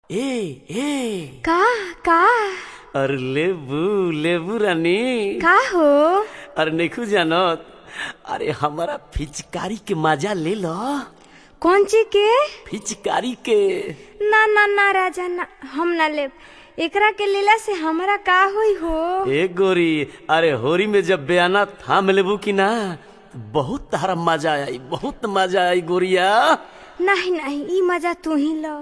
ए ए का का अरे लेबू लेबू रानी का हो अरे नैखू जानत अरे हमारा फिचकारी के मजा ले लो कौन चीज के फिचकारी के ना ना ना राजा ना हम ना ले एकरा के लीला से हमरा का होई हो ए गोरी अरे होरी में जब बयाना थाम लेबू की ना बहुत तारा मजा आई बहुत मजा आई गोरिया नहीं नहीं ई मजा तू ही लो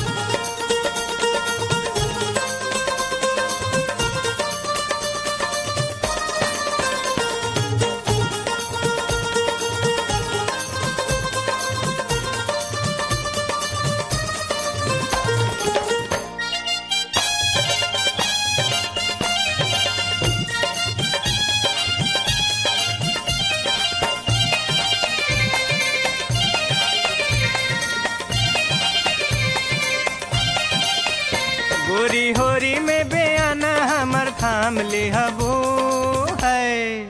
गोरी होरी में बेआना हमर थाम ले हबो है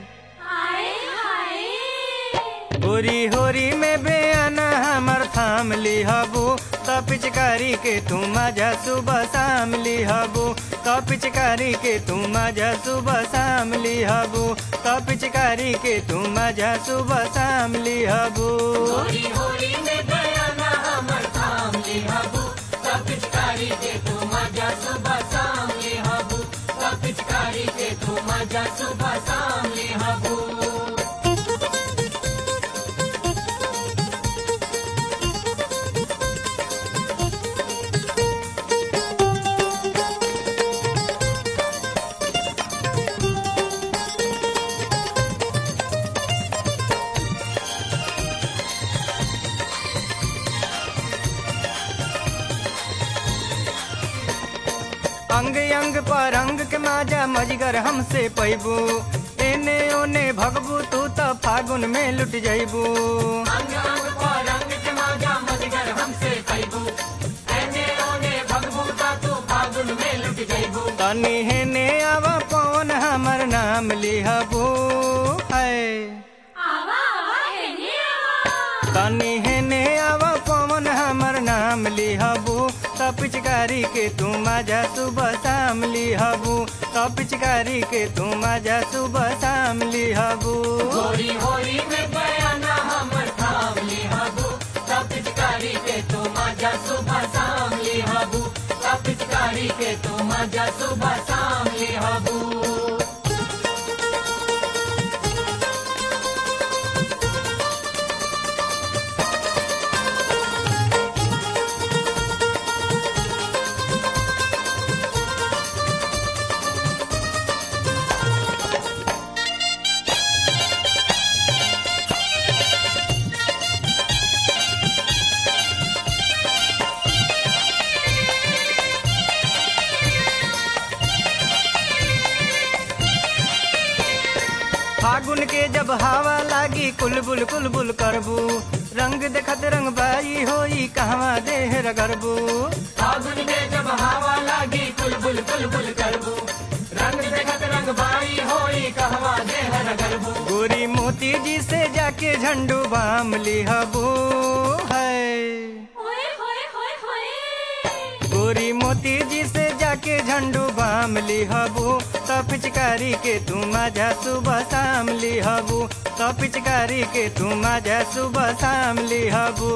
गोरी होरी में बेआना हमर थाम ली हबो त पिचकारी के तू मजा सुबह शाम ली हबो त पिचकारी के तू मजा सुबह शाम ली हबो त पिचकारी के तू मजा सुबह शाम ली हबो अंग अंग पर अंग के माजा मजगर हमसे पैबू एने ओने भगबू तू त फागुन में लुट जैबू तनी हेने आवा पवन हमर नाम लिहबू है तनी हेने आवा पवन हमर नाम लिहबू त पिचकारी के तू मजा सुबह शाम लिहबू त पिचकारी के तू मजा सुबह शाम लिहबू फागुन के जब हवा लागी कुलबुल कुलबुल करबू रंग देखत रंग बाई होई कहवा देह रगरबू फागुन के जब हवा लागी कुलबुल कुलबुल करबू रंग देखत रंग बाई होई कहवा देह रगरबू गोरी मोती जी से जाके झंडू बाम लिहबू है गोरी मोती जी से जाके झंडू बाम लिहबू त पिचकारी के तू मजा सुबह शाम लिहबू त पिचकारी के तू मजा सुबह शाम लिहबू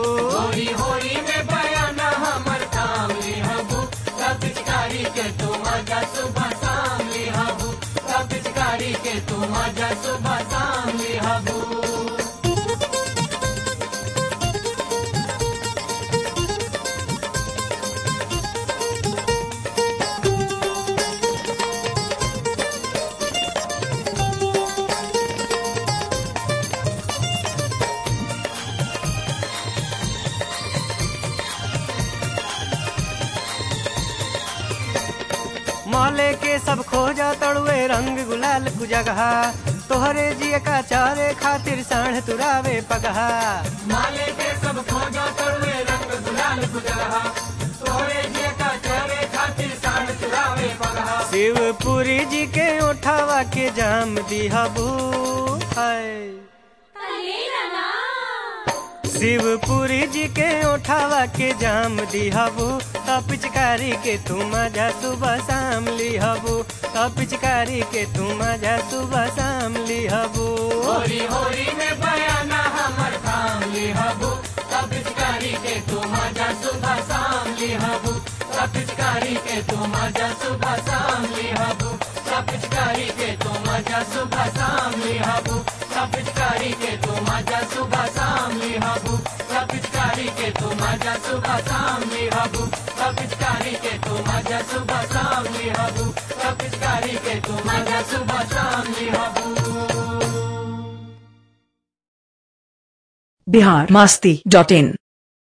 माले के सब खोजा तड़ुए रंग गुलाल कुजगहा तोहरे जिय का चारे खातिर साढ़ तुरावे पगहा माले के सब खोजा तड़ुए रंग गुलाल कुजगहा तोहरे जिय का चारे खातिर साढ़ तुरावे पगहा शिवपुरी जी के उठावा के जाम दिहबू है शिवपुरी जी के उठावा के जाम दिहबू त पिचकारी के तू मजा सुबह शाम लिहबू त पिचकारी के तू मजा सुबह शाम लिहबू होरी होरी में बयाना हमर काम लिहबू सब पिचकारी के तू मजा सुबह शाम लिहबू सब पिचकारी के तू मजा सुबह शाम लिहबू सब पिचकारी के तू मजा सुबह शाम लिहबू सब पिचकारी के तू मजा सुबह शाम लिहबू सब पिचकारी के तू मजा सुबह शाम लिहबू सब पिचकारी के तू मजा सुबह शाम लिहबू सब पिचकारी के तू मजा सुबह शाम लिहबू बिहार मस्ती डॉट इन